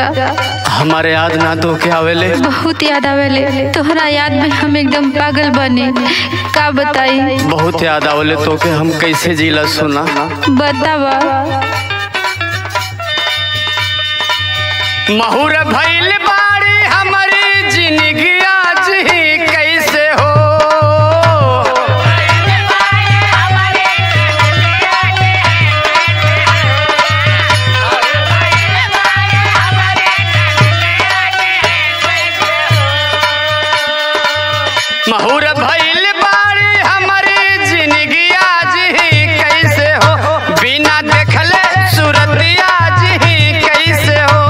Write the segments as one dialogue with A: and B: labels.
A: हमारे याद ना तो के आवेले
B: बहुत याद आवेले तोहरा याद में हम एकदम पागल बने का बताई
A: बहुत याद आवेले तो के हम कैसे जीला सुना
B: बतावा
A: महुर भइल बाड़ी हमारी जिंदगी आज ही कैसे हो महुर भइल बाड़ी हमारी जिंदगी आज ही कैसे हो बिना देखले सूरत आज ही कैसे हो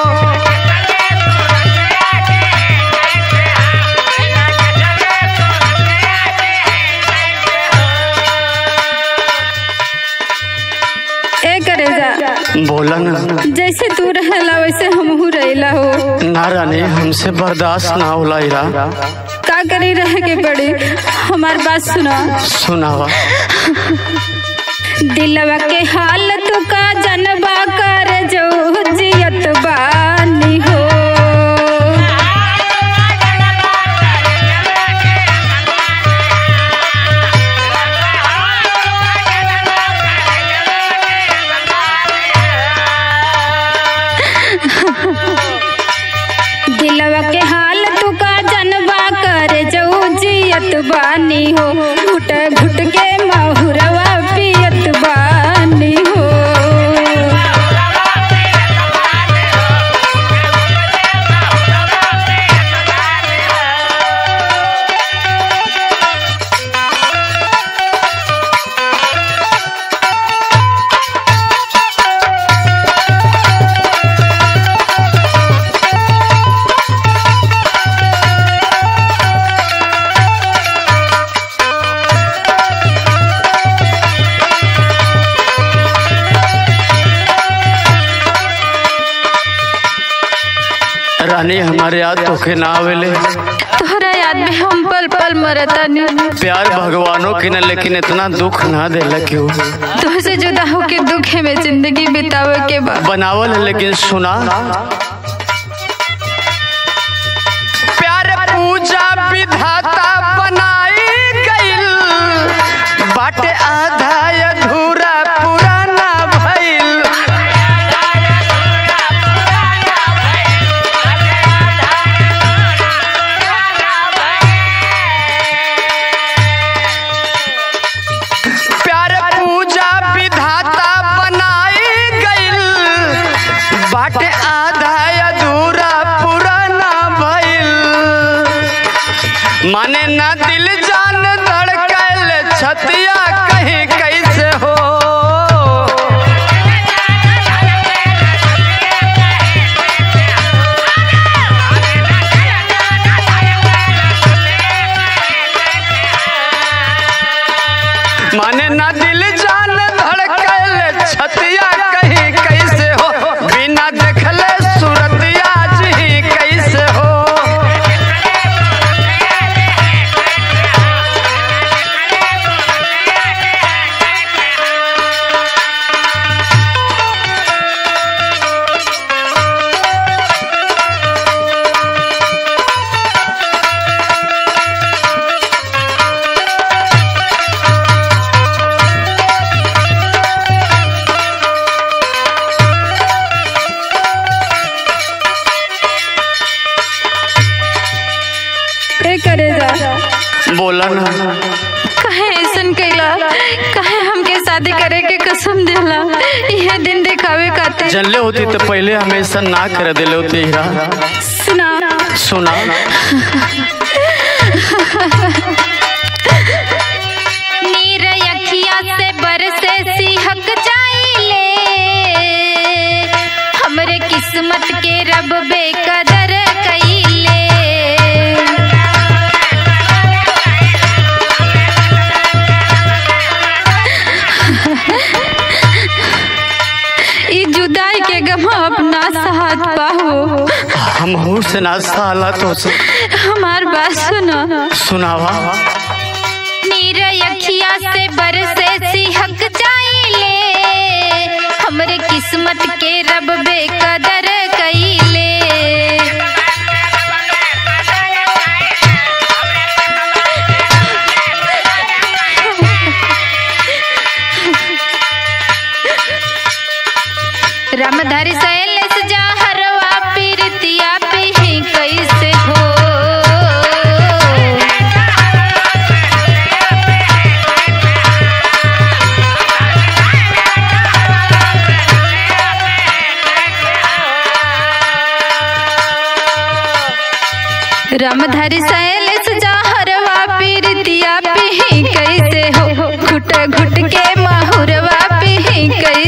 B: ए करेजा
A: बोला ना
B: जैसे तू रहेला वैसे हमहू रहेला हो
A: ना रानी हमसे बर्दाश्त ना होला इरा
B: का करी रहे के पड़ी हमार बात सुना
A: सुनावा
B: दिलवा के हाल तू का जनबा कर जो जियत बानी हो दिलवा के हाल तू का जनबा कर जो जियत बानी हो घुट घुट के महुरवा पियत बानी हो
A: रानी हमारे याद तो के ना आवेले
B: तोहरा याद में हम पल पल मरतानी
A: प्यार भगवानों की न लेकिन इतना दुख ना देला क्यों
B: तुझसे जुदा होके दुखे में जिंदगी बितावे के बाद
A: बनावल है लेकिन सुना प्यार पूजा विधाता बनाई गइल बाटे आधा अधूरा पुराना भइल प्यार पूजा विधाता बनाई गइल बाटे आधा अधूरा पुराना भइल माने ना दिल जान धड़कल छतिया कहीं कैसे हो माने ना दिल जान धड़कल छतिया कहीं कैसे हो बिना देखले सूरत आज ही कैसे हो
B: ए करेजा
A: बोला ना
B: कहे ऐसन कैला कहे हमके शादी करे के कसम देला यह दिन दिखावे खातिर
A: जनले होती तो पहले हमेशा ना कर दिले होती हीरा
B: सुना
A: सुना
B: नीर अखिया से बरसे सिहक जाइले हमरे किस्मत के रब बेकदर कइले ई जुदाई के गम अपना साथ पाहो
A: हम हूँ से ना साला तो से
B: हमार बात सुनो
A: सुनावा
B: नीर अखिया से बरसे सिहक जाइले हमरे किस्मत के रब बेकदर कइले रामधारी शैलेश जहरवा पीरतिया पिही कैसे हो घुट घुट के महुरवा पिही कैसे